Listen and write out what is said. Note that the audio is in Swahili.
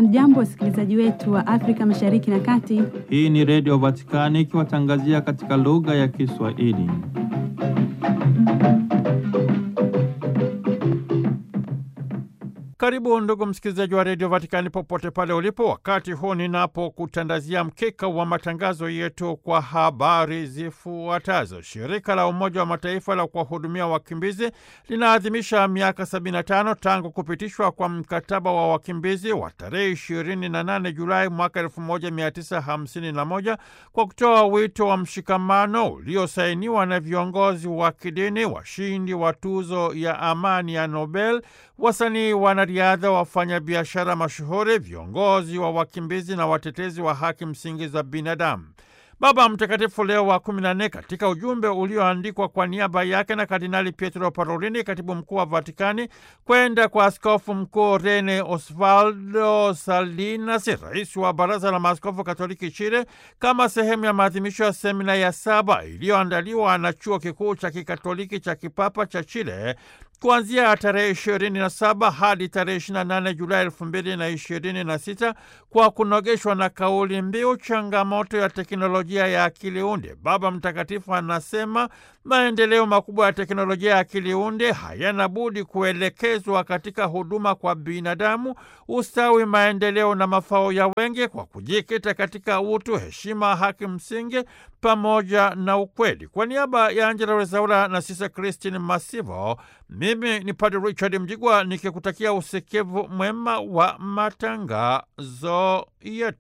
Hamjambo, wasikilizaji wetu wa Afrika Mashariki na Kati. Hii ni Redio Vatikani ikiwatangazia katika lugha ya Kiswahili. Karibu ndugu msikilizaji wa redio Vatikani popote pale ulipo, wakati huu ninapokutandazia mkeka wa matangazo yetu kwa habari zifuatazo. Shirika la Umoja wa Mataifa la kuwahudumia wakimbizi linaadhimisha miaka 75 tangu kupitishwa kwa mkataba wa wakimbizi wa tarehe 28 Julai mwaka 1951 kwa kutoa wito wa mshikamano uliosainiwa na viongozi wa kidini, washindi wa tuzo ya amani ya Nobel, wasanii wanariadha, wafanyabiashara mashuhuri, viongozi wa wakimbizi na watetezi wa haki msingi za binadamu. Baba Mtakatifu Leo wa kumi na nne katika ujumbe ulioandikwa kwa niaba yake na Kardinali Pietro Parolini, katibu mkuu wa Vatikani, kwenda kwa askofu mkuu Rene Osvaldo Salinas, rais wa Baraza la Maaskofu Katoliki Chile, kama sehemu ya maadhimisho ya semina ya saba iliyoandaliwa na chuo kikuu cha kikatoliki cha kipapa cha Chile kuanzia tarehe 27 hadi tarehe 28 Julai 2026 kwa kunogeshwa na kauli mbiu changamoto ya teknolojia ya akili unde. Baba Mtakatifu anasema maendeleo makubwa ya teknolojia ya akili unde hayana budi kuelekezwa katika huduma kwa binadamu, ustawi, maendeleo na mafao ya wengi, kwa kujikita katika utu, heshima, haki msingi pamoja na ukweli. Kwa niaba ya Angela Rezaura na Sisa Christine Masivo, mimi ni Padre Richard Mjigwa nikikutakia usikivu mwema wa matangazo yetu.